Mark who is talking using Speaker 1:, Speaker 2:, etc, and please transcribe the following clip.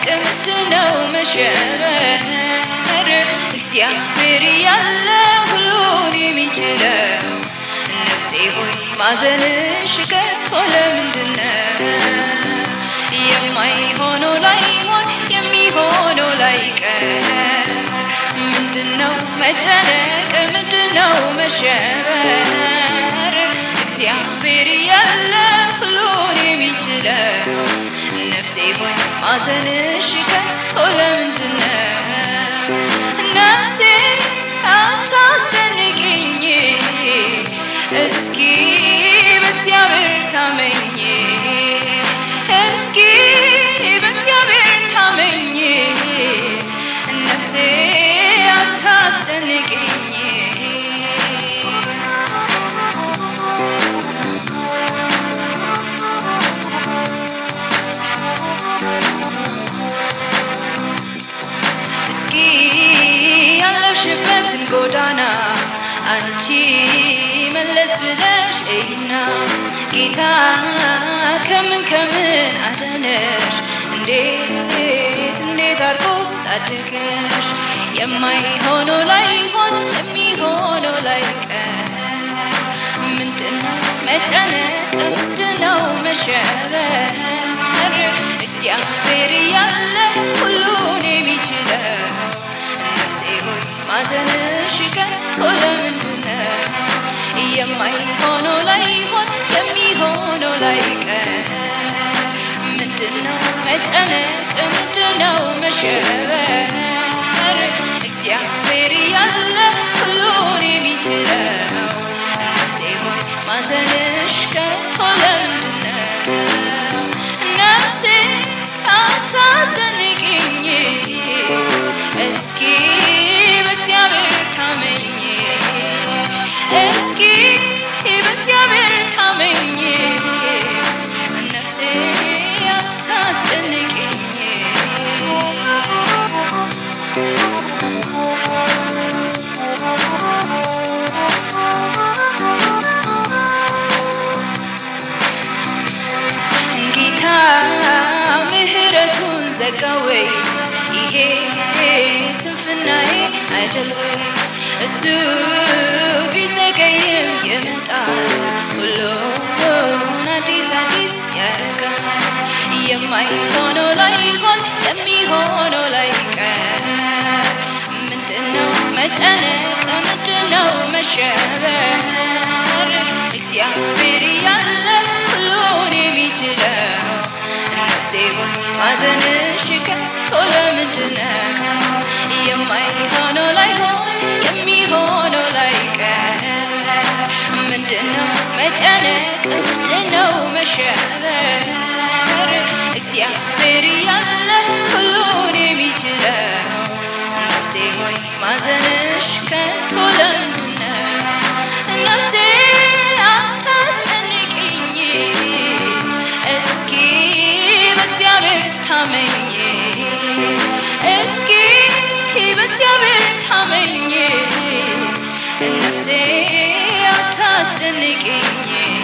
Speaker 1: መጨነቅ ምንድነው መሸበር እግዚአብሔር ያለ ሁሉን የሚችለው ነፍሴ ሆይ ማዘንሽ ከቶ ለምንድነው የማይሆነው ላይሆን የሚሆነው ላይቀር ምንድነው መጨነቅ ምንድነው መሸበር እግዚአብሔር ያለ ሁሉን የሚችለው ነፍሴ ሆይ ማዘንሽ ከቶ ለምንድነው ነፍሴ አታስጨንቅኝ እስኪ በእግዚአብሔር ታመኝ እስኪ በእግዚአብሔር ታመኝ ነፍሴ አታስጨንቅኝ እስኪ ያለሽበትን ጎዳና አንቺ መለስ ብለሽ እይና ጌታ ከምን ከምን አዳነሽ እንዴት እንዴት አርጎስ ታደገሽ የማይሆነው ላይሆን የሚሆነው ላይቀር ምንድነው መጨነቅ ምንድነው መሸበር እግዚአብሔር ያለ ሁሉን የሚችለው ነፍሴ ሆይ ማዘንሽ ከቶ ለምንድነው የማይሆነው ላይሆን የሚሆነው ላይቀር ምንድነው መጨነቅ ምንድነው መሸበር እግዚአብሔር ያለ ሁሉን የሚችለው ነፍሴ ሆይ ማዘንሽ ከቶ ለምንድነው ነፍሴ አታስጨንቅኝ እስኪ በእግዚአብሔር ታመኝ እስኪ በእግዚአብሔር ታመኝ ነፍሴ አታስጨንቅኝ ጌታ ምህረቱን ዘጋወይ ይሄ ስንፍናዬ አይደል ወይ እሱ ቢዘገይም ይመጣል ሁሉን አዲስ አዲስ ያደርጋል የማይሆነው ላይሆን የሚሆነው ላይቀር ምንድነው መጨነቅ ምንድነው መሸበር እግዚአብሔር ያለ ሁሉን የሚችለው ነፍሴ ሆይ ማዘንሽ ከቶ ለምንድነው የማይሆነው ላይሆን የሚሆነው ላይቀር ምንድነው መጨነቅ ምንድነው መሸበር እግዚአብሔር ያለ ሁሉን የሚችለው ነፍሴ ሆይ ማዘንሽ ከቶ ለምንድነው ነፍሴ አታስጨንቅኝ እስኪ በእግዚአብሔር ታመኝ እስኪ በእግዚአብሔር ታመኝ ነፍሴ አታስጨንቅኝ